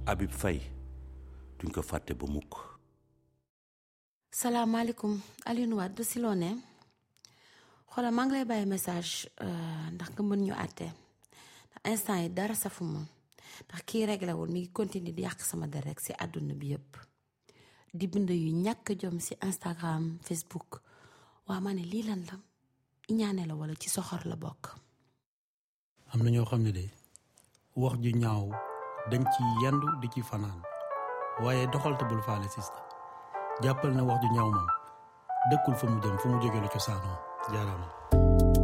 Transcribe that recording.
Habib Faye duñ ko fàtte ba mukk salaamaaleykum Alioune Wade si loo ne xoolal maa ngi lay bàyyi message ndax nga mën ñu àtte ndax instant yi dara safu ma ndax kii réglé wul mi ngi continuer di yàq sama der rek si àdduna bi yëpp di bind yu ñàkk jom si Instagram Facebook waa ma ne lii lan la iñaane la wala ci soxor la bokk am na ñoo xam ne de wax ju ñaaw dañ ci yendu di ci fanaan waaye doxal te bul faale sista jàppal na wax ju ñaaw moom dëkkul fa mu jëm fa mu jóge la cosaanoo jaaraama